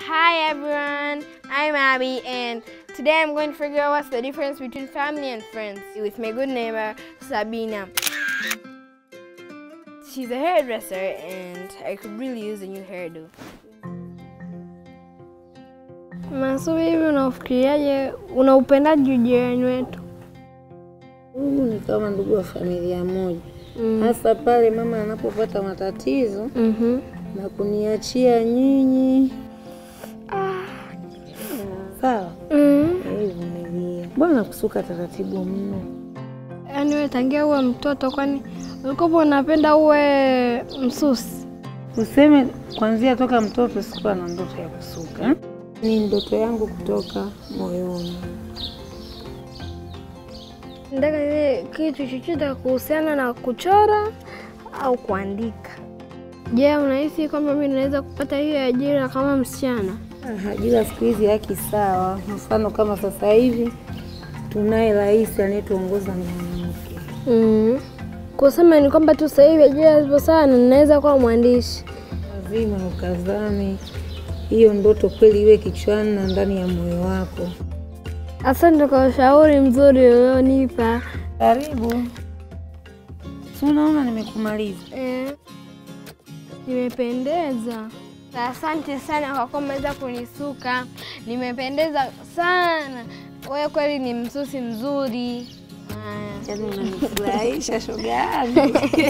Hi everyone, I'm Abby and today I'm going to figure out what's the difference between family and friends with my good neighbor Sabina. She's a hairdresser and I could really use a new hairdo. Masubi, hivi unafikiriaje, unaupendaje ujirani wetu? Huyu ni kama ndugu wa familia moja, hasa pale mama anapopata matatizo Mhm. na kuniachia nyinyi. Sawa, Mhm. Eh, vumilia. Mbona kusuka taratibu mno? Yaani wewe tangia uwe mtoto, kwani ulikopo unapenda uwe msusi? Useme kwanzia toka mtoto sikuwa na ndoto ya kusuka eh? Ni ndoto yangu kutoka moyoni. Nataka niwe kitu chochote kuhusiana na kuchora au kuandika. Je, unahisi kwamba mimi naweza kupata hiyo ajira kama msichana? Ah, Ajira siku hizi haki sawa. Mfano kama sasa hivi tunaye rais anayetuongoza ni mwanamke. Mm. Kusema ni kwamba tu sasa hivi ajira zipo sana, ninaweza kuwa mwandishi. Lazima ukazane hiyo ndoto kweli iwe kichwani na ndani ya moyo wako. Asante kwa ushauri mzuri ulionipa. Karibu. Si unaona nimekumaliza. Eh, nimependeza. Asante sana kwa kuwa umeweza kunisuka, nimependeza sana. Wewe kweli ni msusi mzuri. Haya. Yaani unanifurahisha shoga yangu.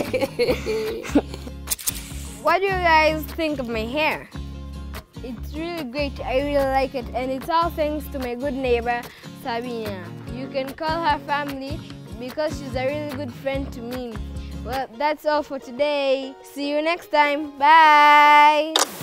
What do you guys think of my hair? It's really great. I really like it. And it's all thanks to my good neighbor, Sabina. You can call her family because she's a really good friend to me. Well, that's all for today. See you next time. Bye.